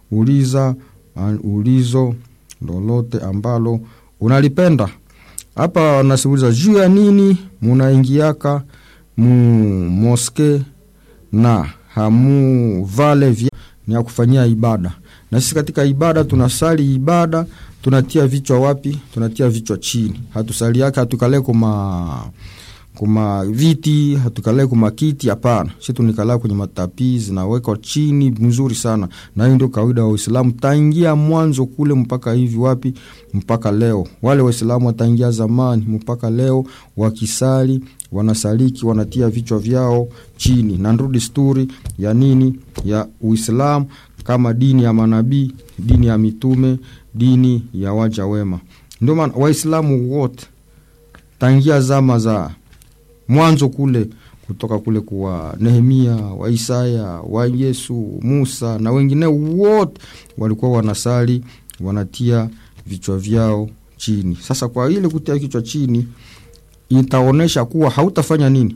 uliza uh, ulizo lolote ambalo unalipenda hapa wanasiuliza juu ya nini munaingiaka mu moske na hamuvale vya ni ya kufanyia ibada na sisi katika ibada tunasali ibada tunatia vichwa wapi tunatia vichwa chini hatusali yake hatukale kuma kuma viti hatukale kuma kiti hapana si tunikala kwenye matapi zinawekwa chini mzuri sana na hiyo ndio kawaida wa Uislamu taingia mwanzo kule mpaka hivi wapi mpaka leo wale waislamu wataingia zamani mpaka leo wakisali wanasaliki wanatia vichwa vyao chini na ndio desturi ya nini ya Uislamu kama dini ya manabii dini ya mitume dini ya waja wema ndio maana waislamu wote tangia zama za mwanzo kule kutoka kule kwa Nehemia wa Isaya wa Yesu Musa na wengine wote walikuwa wanasali wanatia vichwa vyao chini sasa kwa ile kutia kichwa chini itaonesha kuwa hautafanya nini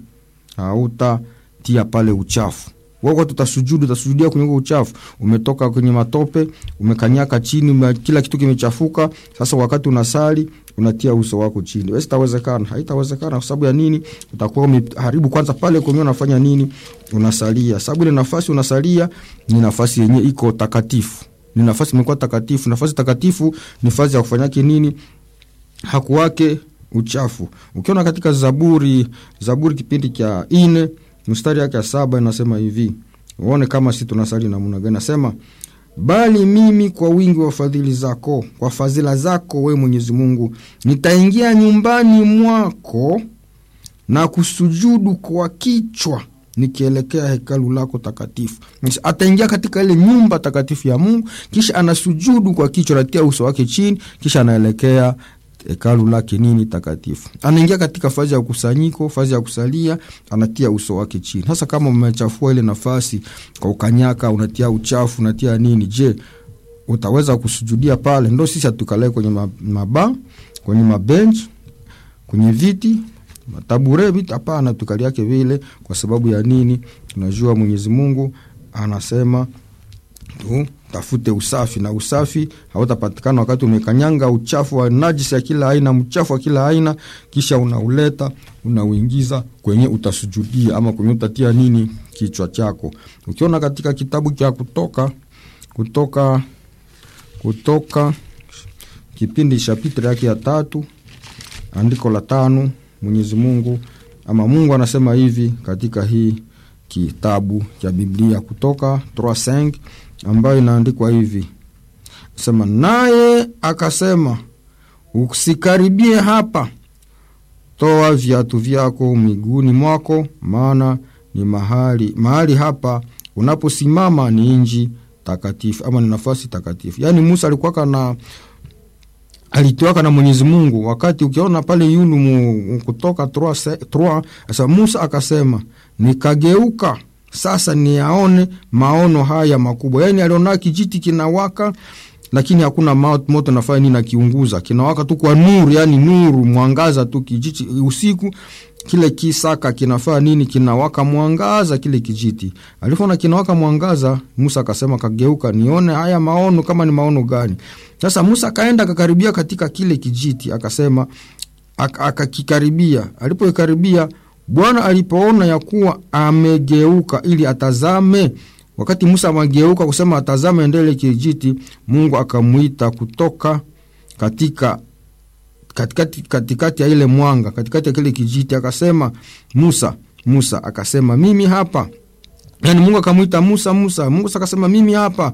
hautatia pale uchafu wako tutasujudu utasujudia kwenye uchafu umetoka kwenye matope umekanyaka chini ume, kila kitu kimechafuka sasa wakati unasali unatia uso wako chini basi itawezekana haitawezekana kwa sababu ya nini utakuwa umeharibu kwanza pale kwenye unafanya nini unasalia sababu ile nafasi unasalia ni nafasi yenye iko takatifu ni nafasi imekuwa takatifu nafasi takatifu ni nafasi ya kufanyake nini hakuwake uchafu ukiona katika zaburi zaburi kipindi cha ine mstari yake ya saba inasema hivi uone kama si tunasali namna gani nasema bali mimi kwa wingi wa fadhili zako kwa fadhila zako we mwenyezi mungu nitaingia nyumbani mwako na kusujudu kwa kichwa nikielekea hekalu lako takatifu ataingia katika ile nyumba takatifu ya mungu kisha anasujudu kwa kichwa anatia uso wake chini kisha anaelekea hekalu lake nini takatifu anaingia katika fazi ya kusanyiko fazi ya kusalia anatia uso wake chini sasa kama umechafua ile nafasi kwa ukanyaka unatia uchafu unatia nini je utaweza kusujudia pale ndo sisi hatukalae kwenye maba kwenye mabench kwenye viti matabure viti hapana tukaliake vile kwa sababu ya nini tunajua mwenyezi mungu anasema tu tafute usafi na usafi hautapatikana wakati umekanyanga uchafu wa najisi ya kila aina mchafu wa kila aina kisha unauleta unauingiza kwenye utasujudia ama kwenye utatia nini kichwa chako ukiona katika kitabu cha kutoka kutoka kutoka kipindi chapitre yake ya tatu andiko la tano mwenyezi mungu ama mungu anasema hivi katika hii kitabu cha biblia kutoka 35 ambayo inaandikwa hivi sema naye akasema usikaribie hapa toa viatu vyako miguuni mwako maana ni mahali mahali hapa unaposimama ni nji takatifu ama ni nafasi takatifu yaani musa alikuwaka na alitiwaka na mwenyezi mungu wakati ukiona pale yunu mu, kutoka sasa musa akasema nikageuka sasa niyaone maono haya makubwa yaani aliona kijiti kinawaka lakini hakuna moto nafanya nini nakiunguza kinawaka tu kwa nuru yani nuru mwangaza tu kijiti usiku kile kisaka kinafaa nini kinawaka mwangaza kile kijiti alivyoona kinawaka mwangaza musa akasema kageuka nione haya maono kama ni maono gani sasa musa akaenda akakaribia katika kile kijiti akasema akakikaribia alipoikaribia bwana alipoona ya kuwa amegeuka ili atazame wakati musa amegeuka kusema atazame ndele kijiti mungu akamwita kutoka katika katikati, katikati ya ile mwanga katikati ya kile kijiti akasema musa musa akasema mimi hapa yani mungu akamwita musa musa mungu akasema mimi hapa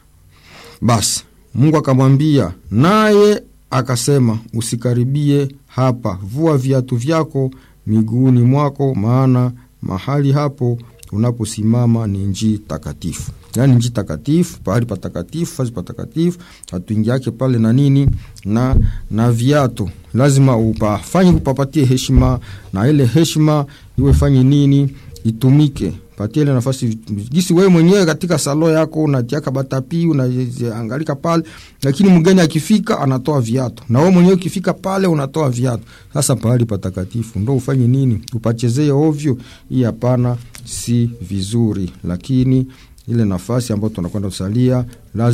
basi mungu akamwambia naye akasema usikaribie hapa vua viatu vyako miguuni mwako maana mahali hapo unaposimama ni nji takatifu yaani nji takatifu pahali patakatifu fazi patakatifu hatuingiake pale na nini na na viatu lazima upafanye upapatie heshima na ile heshima iwe fanye nini itumike patie ile nafasi gisi wewe mwenyewe katika salo yako unatiaka batapi unaangalika pale lakini mgeni akifika anatoa viatu na wewe mwenyewe ukifika pale unatoa viatu sasa pahali patakatifu ndo ufanye nini upachezee ovyo hii hapana si vizuri lakini ile nafasi ambayo tunakwenda kusalia lazima